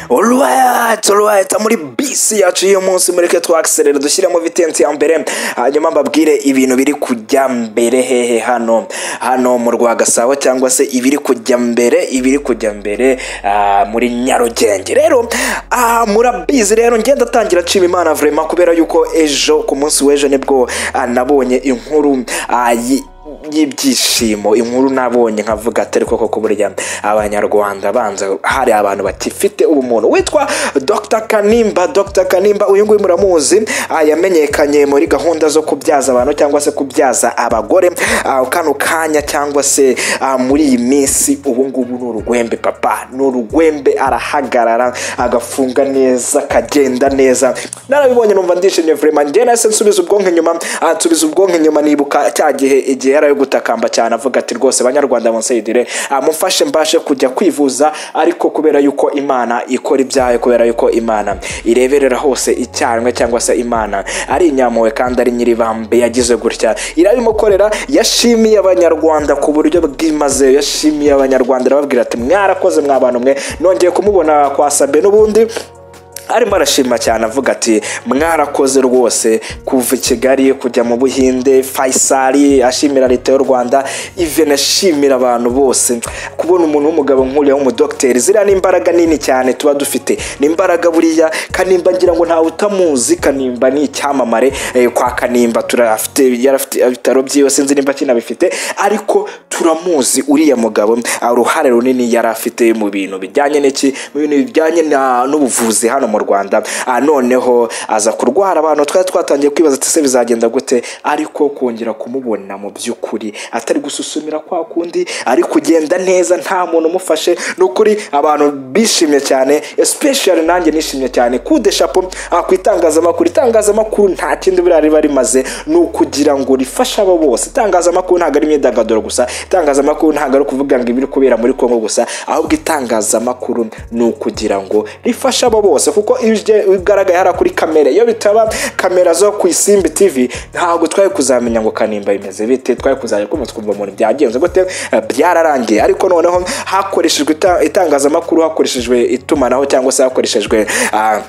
urwaya turwahita muri bisi yacu y'uyu munsi mureke twakiserera dushyiremo vitensi ya mbere hanyuma mbabwire ibintu biri kujya mbere hehe hano hano mu rwa gasabo cyangwa se ibiri kujya mbere ibiri kujya mbere ah, muri nyarugenge rero ah, murabizi rero ngenda atangira nshima imana vrema kubera yuko ejo ku munsi w'ejo nibwo ah, nabonye inkuru ah, yi- y'ibyishimo inkuru nabonye nkavuga atari koko ko burya abanyarwanda banza hari abantu batifite ubumuntu witwa dr kanimba dr kanimba uyu nguyu muramuzi ah, yamenyekanye muri gahunda zo kubyaza abantu cyangwa se kubyaza abagore ah, kano kanya cyangwa se ah, muri iyi minsi ubu ngubu ni urwembe papa ni urwembe arahagarara agafunga neza akagenda neza narabibonye numva ndishimye vraiment njye nahise nsubiza ubwonko inyuma ah, nsubiza ubwonko inyuma nibuka cya gihe igihe yari ari gutakamba cyane avuga ati rwose banyarwanda munsayidire mufashe mbashe kujya kwivuza ariko kubera yuko imana ikora ibyayo kubera yuko imana ireberera hose icyarimwe cyangwa se imana ari inyampuhwe kandi ari nyiribambe yagize gutya irabimukorera yashimiye abanyarwanda ku buryo bwimazeyo yashimiye abanyarwanda arababwira ati mwarakoze mwa bantu mwe nongeye kumubona kwa sabe n'ubundi arimo arashima cyane avuga ati mwarakoze rwose kuva i kigali kujya mu buhinde fayisari ashimira leta y'u rwanda even ashimira abantu bose kubona umuntu w'umugabo nk'uriya w'umudogiteri ziriya ni imbaraga nini cyane tuba dufite ni imbaraga buriya kanimba ngira ngo ntawe utamuzi kanimba ni icyamamare eh, kwa kanimba turafite yarafite ibitaro byiwe sinzi nimba kinabifite ariko turamuzi uriya mugabo ah, uruhare runini yari afite mu bintu bijyanye n'iki mu bintu bijyanye na- n'ubuvuzi hano mu rwanda Ah, noneho aza kurwara abantu twari twatangiye kwibaza ati se bizagenda gute ariko kongera kumubona mu by'ukuri atari gususumira kwa kundi ari kugenda neza nta muntu umufashe ni ukuri abantu bishimye cyane especially nanjye nishimye cyane kude shapo ah, ku itangazamakuru itangazamakuru nta kindi buriya riba rimaze ni ukugira ngo rifashe abo bose itangazamakuru ntabwo ari imyidagaduro gusa itangazamakuru ntabwo ari ukuvuga ngo ibiri kubera muri kongo gusa ahubwo itangazamakuru ni ukugira ngo rifashe abo bose kuko iyo uje bigaragaye hariya kuri kamera iyo bitaba kamera zo ku isimbi tv ntabwo twari kuzamenya ngo kanimba bimeze bite twari kuzajya kumva twumva umuntu byagenze gute eh, byararangiye ariko noneho hakoreshejwe ita- itangazamakuru hakoreshejwe itumanaho cyangwa se hakoreshejwe ah,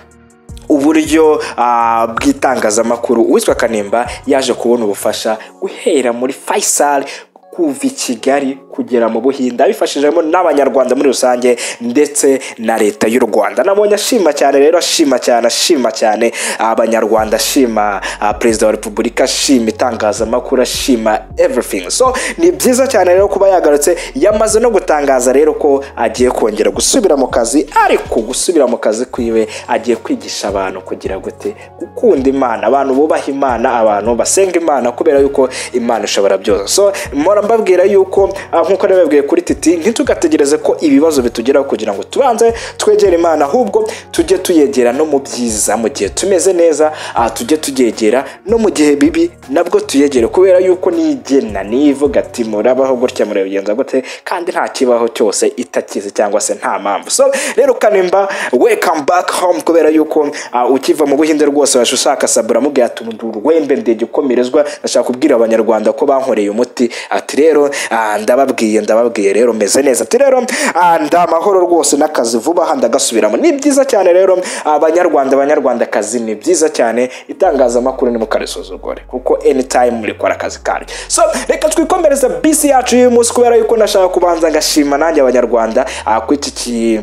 uburyo ah, bw'itangazamakuru uwitwa kanimba yaje kubona ubufasha guhera muri faisal kuva i kigali kugera mu buhinde abifashijemo n'abanyarwanda muri rusange ndetse na leta y'u rwanda nabonye ashima cyane rero ashima cyane ashima cyane abanyarwanda ashima ah, perezida wa repubulika ashima itangazamakuru ashima everything so ni byiza cyane rero kuba yagarutse yamaze no gutangaza rero ko agiye kongera gusubira mu kazi ariko gusubira mu kazi kwiwe agiye kwigisha abantu kugira gute gukunda imana abantu bubaha imana abantu basenga imana kubera yuko imana ishobora byose so mpora mbabwira yuko ah, nkuko nabibabwiye kuri titi ntitugategereze ko ibibazo bitugeraho kugira ngo tubanze twegere imana ahubwo tujye tuyegera no mu byiza mu gihe tumeze neza ah, tujye turyegera no mu gihe bibi nabwo tuyegere kubera yuko nigena nivuga ati murabaho gutya murabigenza gute kandi nta kibaho cyose itakizi cyangwa se nta mpamvu so rero kanimba welcome back home kubera yuko ah, ukiva mu buhinde rwose waje ushaka sabu uramubwira ati "Ndi urwembe ndege ukomerezwa ndashaka kubwira abanyarwanda ko bankoreye umuti ati rero ah, ndababwiye ndababwiye rero meze neza ati rero ah, ndi amahoro rwose n'akazi vuba aha ndagasubiramo ni byiza cyane rero abanyarwanda abanyarwandakazi ni byiza cyane itangazamakuru ni mukarisuzugure kuko anytime rikora akazi kanyu so reka twikomereze bisi yacu y'uyu munsi kubera yuko nashaka kubanza ngashima nanjye abanyarwanda ah, ku iki ki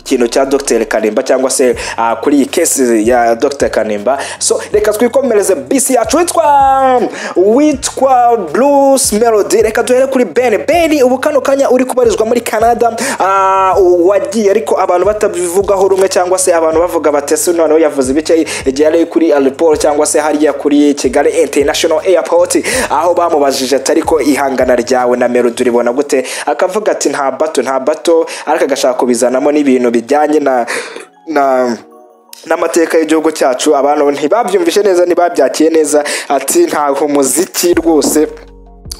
kintu cya dr kanimba cyangwa se ah, kuri iyi kesi ya dr kanimba so reka twikomereze bisi yacu witwa witwa bruce melody reka duhere kuri ben ben ubu kano kanya uri kubarizwa muri canada ah, wagiye ariko abantu batabivugaho rumwe cyangwa se abantu bavuga batese noneho yavuze ibice igihe yari kuri aliporo cyangwa se hariya kuri kigali international airport aho bamubajije ati ariko ihangana ryawe na melody uribona gute akavuga ati nta bato nta bato ariko agashaka kubizanamo n'ibintu bijyanye na na n'amateka y'igihugu cyacu abantu ntibabyumvishe neza ntibabyakire neza ati ntaho umuziki rwose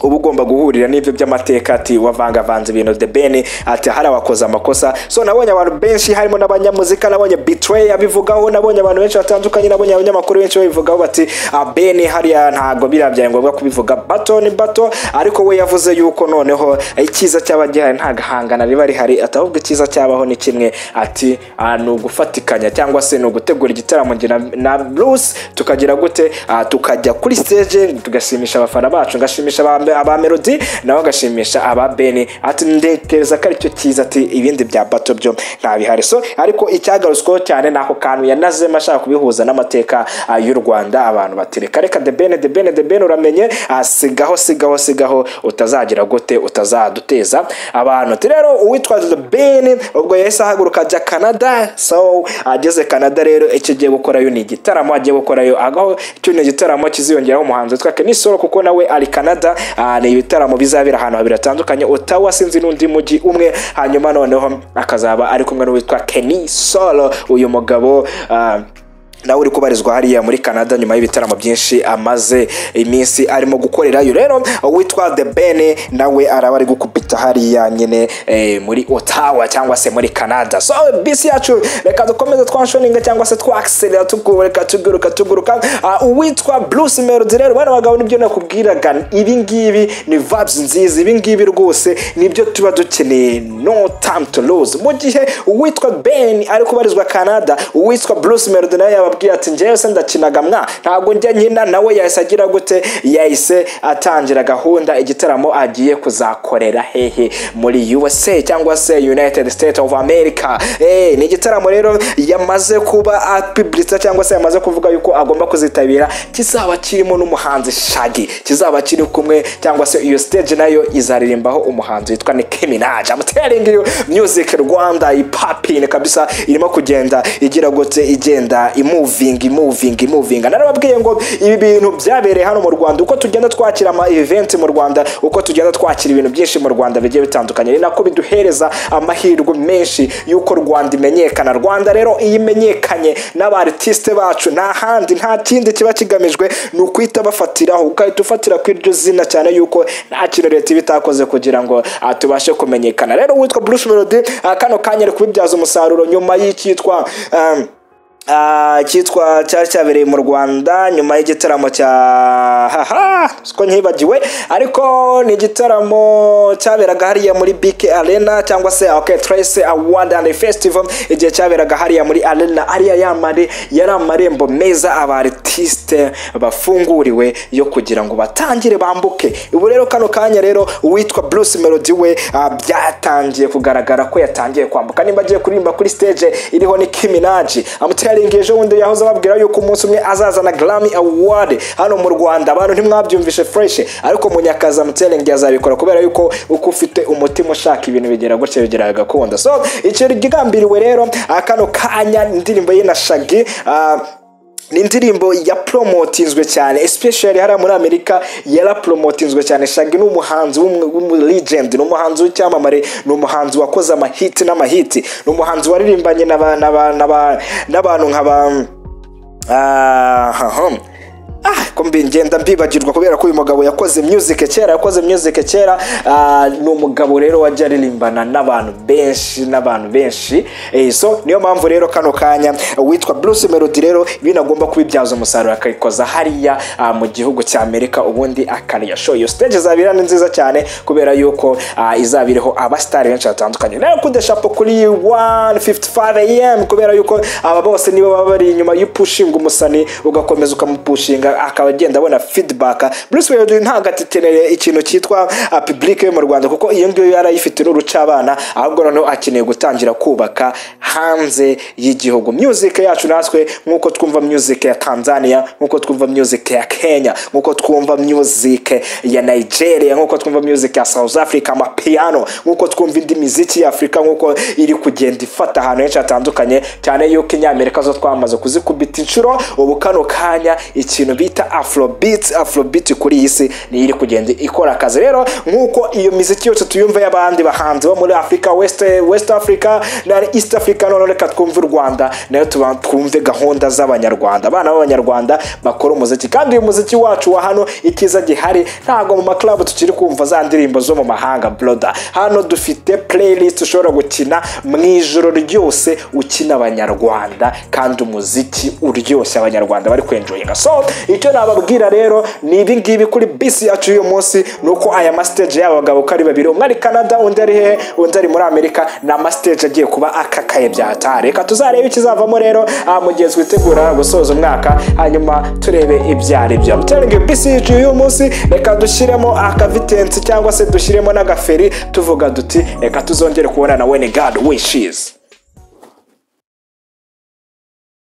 uba ugomba guhurira n'ibyo by'amateka ati wavangavanze ibintu the ben ati hari abakoze amakosa so nabonye abantu benshi harimo n'abanyamuzika nabonye betray abivugaho nabonye abantu benshi batandukanye nabonye abanyamakuru benshi babivugaho bati "Ah, ben hariya ntabwo biriya byaye ngombwa kubivuga bato ni bato ariko we yavuze yuko noneho icyiza cyaba gihari nta gahangana riba rihari ati ahubwo icyiza cyabaho ni kimwe ati "Ah, ni ugufatikanya cyangwa se ni ugutegura igitaramo njye na- na bruce tukagira gute Ah, tukajya kuri stage tugashimisha abafana bacu ngashimisha aba- aba melody nawe agashimisha aba beni ati ndekereza ko aricyo cyiza ati ibindi bya bato byo nta bihari so ariko icyagarutsweho cyane ni ako kantu yanazemo ashaka kubihuza n'amateka ah, y'u rwanda abantu bati reka reka de bene de bene de bene uramenye ah, sigaho sigaho sigaho utazagira gute utazaduteza abantu ati rero uwitwaza the bene ubwo yahise ahaguruka ajya canada so ageze canada rero icyo agiye gukorayo ni igitaramo agiye gukorayo agaho icyo ni igitaramo kiziyongeraho umuhanzi witwa kenisoro kuko nawe ari canada Ah, ni ibitaramo bizabera ahantu habiri hatandukanye otawa sinzi n'undi mujyi umwe hanyuma noneho akazaba ari kumwe n'uwitwa kenisoro uyu mugabo ah, nawe uri kubarizwa hariya muri canada nyuma y'ibitaramo byinshi amaze iminsi arimo gukorerayo rero uwitwa the ben nawe araba ari gukupita hariya nyine eh, muri otawa cyangwa se muri canada so bisi yacu reka dukomeze twashoninga cyangwa se twakiserera tugureka tuguruka tuguruka Ah, uwitwa bruce melody rero bana bagabo nibyo nakubwiraga ibi ngibi ni vibes nziza ibi ngibi rwose nibyo tuba dukeneye no time to lose mu gihe uwitwa ben ari kubarizwa canada uwitwa bruce melody nawe yababwiye ati njyewe se ndakinaga mwa ntabwo njya nkina nawe yahise agira gute yahise atangira gahunda igitaramo agiye kuzakorera hehe muri usa cyangwa se united states of america Eh, ni igitaramo rero yamaze kuba apibulisa cyangwa se yamaze kuvuga yuko agomba kuzitabira kizaba kirimo n'umuhanzi shagi kizaba kiri kumwe cyangwa se iyo stage nayo izaririmbaho umuhanzi witwa Nicki Minaj amutering iyo music Rwanda ipapine kabisa irimo kugenda igira gute igenda imoving imoving imoving narababwiye ngo ibi bintu byabereye hano mu Rwanda uko tugenda twakira ama event mu Rwanda uko tugenda twakira ibintu byinshi mu Rwanda bigiye bitandukanye ni nako biduhereza amahirwe menshi y'uko Rwanda imenyekana Rwanda rero iyo imenyekanye n'abartiste bacu nta handi nta kindi kiba kigamijwe ni ukwita bafatiraho ugahita ufatira ku iryo zina cyane yuko nta kintu leta iba itakoze kugira ngo ah, tubashe kumenyekana rero uwitwa Bruce Melody ah, kano kanya ari kubibyaza umusaruro nyuma y'icyitwa um, Ah, cyitwa cyari cyabereye mu rwanda nyuma y'igitaramo cya haha siko nkibagiwe ariko ni igitaramo cyaberaga hariya muri bike arena cyangwa se okay, trace award and festival igihe cyaberaga hariya muri arena ariya yamare yari amarembo meza abartiste bafunguriwe yo kugira ngo batangire bambuke ubu rero kano kanya rero uwitwa bruce melody we ah, byatangiye kugaragara ko yatangiye kwambuka nimba agiye kuririmba kuri stage iriho ni kiminaji amuteringi ejo bundi yahoze ababwira yuko umunsi umwe azazana grammy award hano mu rwanda abantu ntimwabyumvishe fresh ariko munyakazi amuteringi azabikora kubera yuko uko ufite umutima ushaka ibintu bigera gutya bigera gakunda so icyo gigambiriwe rero ah, kano kanya indirimbo ye na shagi ah, ni indirimbo yapromotinzwe cyane especially hariya muri amerika yarapromotinzwe cyane shagi ni umuhanzi w'umu- w'umulegend ni umuhanzi w'icyamamare ni umuhanzi wakoze amahiti n'amahiti ni umuhanzi waririmbanye n'aba- n'aba- n'aba- n'abantu nka ba Ah, hahom. Ah, ko mbi- ngenda mbibagirwa kubera ko uyu mugabo yakoze music kera yakoze music kera ah, ni umugabo rero wajya aririmbana n'abantu benshi n'abantu benshi Eh, so niyo mpamvu rero kano kanya witwa bruce melody rero binagomba kubibyaza umusaruro akabikoza hariya ah, mu gihugu cya amerika ubundi akariya show iyo stage izabira ni nziza cyane kubera yuko ah, izaba iriho abasitari benshi batandukanye nayo kudeshapo kuri 155 am kubera yuko aba bose nibo baba bari inyuma y'upushinga umusani ugakomeza ukamupushinga akaba agenda abona feedback Bruce Melody ntabwo atiteneye ikintu cyitwa ah, public yo mu Rwanda kuko iyo ngiyo yarayifite n'urucabana ahubwo noneho akeneye gutangira kubaka hanze y'igihugu music yacu natwe nk'uko twumva music ya Tanzania nk'uko twumva music ya Kenya nk'uko twumva music ya Nigeria nk'uko twumva music ya South Africa amapiano nk'uko twumva indi miziki ya Afurika nk'uko iri kugenda ifata ahantu henshi hatandukanye cyane yuko inyamerika zo twamaze kuzikubita inshuro ubu kano kanya ikintu bi bita afrobeat afrobeat kuri iyi si niyo iri kugenda ikora akazi rero nk'uko iyo miziki yose tuyumva y'abandi bahanzi bo muri afurika west west africa na east africa noneho reka twumve u rwanda nayo tuba- twumve gahunda z'abanyarwanda abana b'abanyarwanda bakora umuziki kandi uyu muziki wacu wa hano ikiza gihari ntabwo mu maklabu tukiri kumva za ndirimbo zo mu mahanga broda hano dufite playlist ushobora gukina mu ijoro ryose ukina abanyarwanda kandi umuziki uryoshye abanyarwanda bari kwenjoyinga so icyo nababwira rero ni ibi ngibi kuri bisi yacu y'uyu munsi ni uko aya masiteje y'aba bagabo uko ari babiri umwe ari canada undi ari hehe undi ari muri amerika ni amasiteje agiye kuba akakaye bya hatari reka tuzarebe ikizavamo rero ah, mu gihe twitegura gusoza umwaka hanyuma turebe ibyo ari byo turingi bisi yacu y'uyu munsi reka dushyiremo akavitensi cyangwa se dushyiremo n'agaferi tuvuga duti reka tuzongere kubona na wene gadi wishizi